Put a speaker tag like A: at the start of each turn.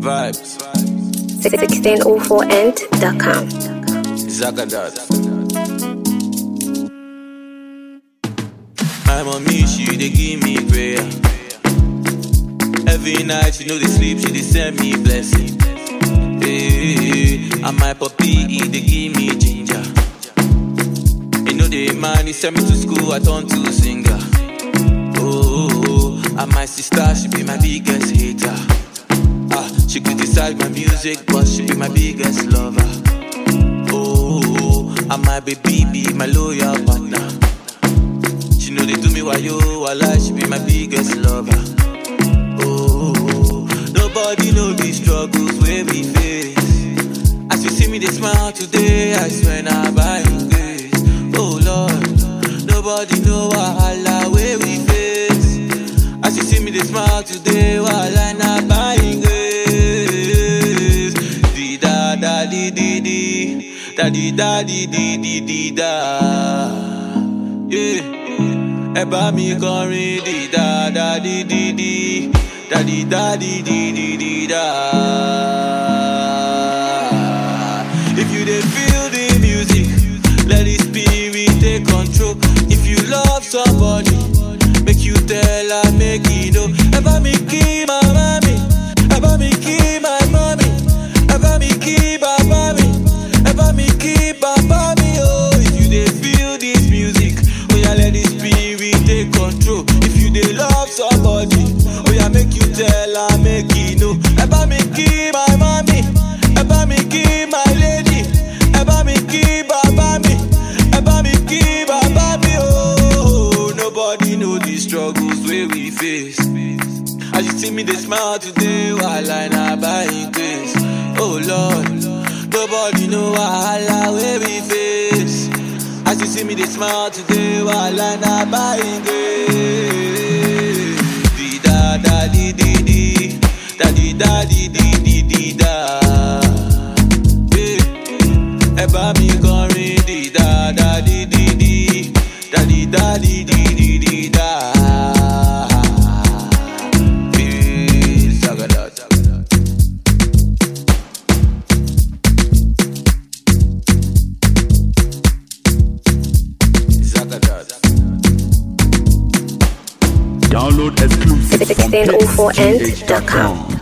A: Vibes.
B: 1604end.com.
A: Zagadat. I'm on me, she they give me prayer. Every night she know they sleep, she they send me blessing. Hey, and my puppy, he they give me ginger. You know the man, he send me to school, I turn to singer. Oh, and my sister, she be my biggest hater. Ah, she criticize my music, but she be my biggest lover. Oh, and my baby be my loyal partner. She know they do me while you while she be my biggest lover. Oh, nobody know the struggles where we face. As you see me, they smile today. I swear now by His grace. Oh Lord, nobody know wahala where we face. As you see me, they smile today. While I not by His grace. Di da da di di di, da di da di di di di da. Yeah. Ẹ bá mi kọrin di da da di di di, da di da di di di di da. If you dey feel the music, let the spirit take control. If you love somebody, make you tell her make e know. Ẹ bá mi kí màmá mi, ẹ bá mi kí my mommy, ẹ bá mi kí bàbá mi, ẹ bá mi kí bàbá mi o. If you dey feel this music, oya let the spirit take control. If you dey love somebody, oya make you tell her make e know. Ẹ bá mi kí my mommy, ẹ bá mi kí my lady, ẹ bá mi kí bàbá mi, ẹ bá mi kí bàbá mi o. Nobody know the struggles wey we face. As you see me, they smile today while I not buying grace. Oh Lord, nobody know wahala where we face. As you see me, they smile today while I not buying grace. Di da da di di di, da di da di di di di da. Yeah. Ẹ bá mi kọrin di da da di di di, da di da di di di di da. Yeah, Zagadat. Zagadat.
C: Download exclusive from
B: 1604end.com.
C: hitsgh.com.